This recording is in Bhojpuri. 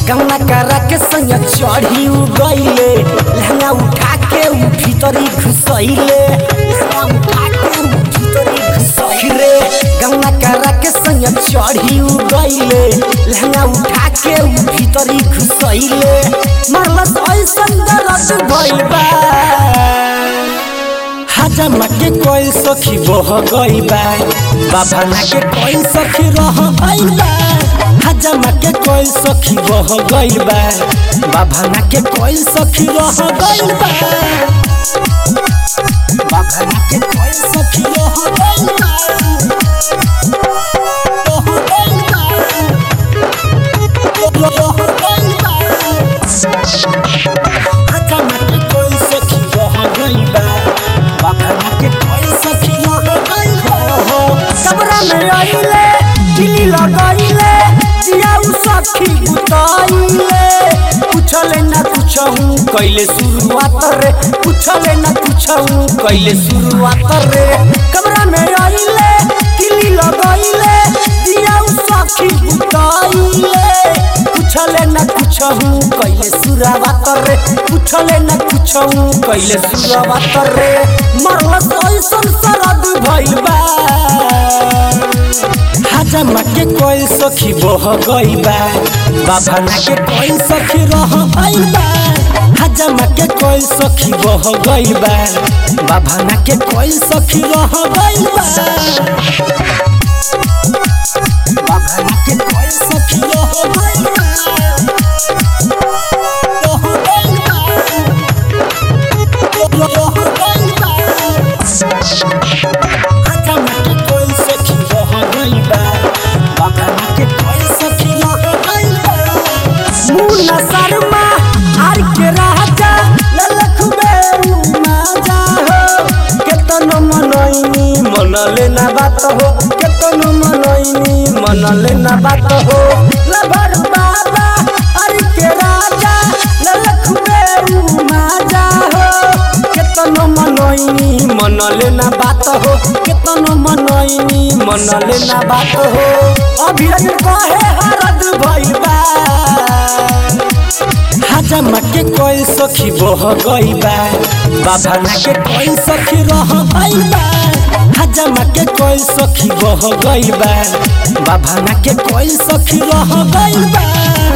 कौना करा के संग चढ़ी उ गईले लहंगा उठा के उ भीतरी घुसैले लहंगा उठा के उ भीतरी घुसैले कौना करा के संग चढ़ी उ गईले लहंगा उठा के उ भीतरी घुसैले मरलस ऐसन दर्द भइल बा हजमा के कोई सखी बह गई बा बाबा के कोई सखी रह गई बा हजमा के कोई सखी बह गई बा बाबा के कोई सखी रह गई बा बाबा के कोई सखी रह गई बा रह गई बा रह गई बा हजमा के कोई सखी रह गई बा बाबा के कोई सखी रह गई बा कमरा में आइले दिल्ली लगाइले जिया उ सखी उताइले पूछले ना पूछहूँ कैले शुरुआत रे पूछले ना पूछहूँ कैले शुरुआत रे कमरा में आइले दिल्ली लगाइले जिया उ सखी उताइले पूछले ना पूछहूँ कैले शुरुआत रे पूछले ना पूछहूँ कैले शुरुआत रे मरलस ऐसन सरद भइल बा हजमा के कोई सखी बह गई बा बाबा ना के कोई सखी रह गई बा हजमा के कोई सखी बह गई बा बाबा ना के कोई सखी रह गई बा बाबा ना के कोई सखी रह गई बा रह गई बा रह गई बा हजमा के कोई सखी रह गई बा बाबा के कोई सखी रह गई बा मुन्ना शर्मा आर के राजा ललख में माजा हो केतन मनैनी मन लेना बात हो केतन मनैनी मन लेना बात हो लभर बाबा आर के राजा ललख में माजा हो केतन मनैनी मन लेना बात हो केतन मनैनी मन लेना बात हो अभी कहे हरद भइल बा हजमा के कोई सखी बह गई बा बाबा ना के कोई सखी रह गई बा हजमा के कोई सखी बह गई बा बाबा ना के कोई सखी रह गई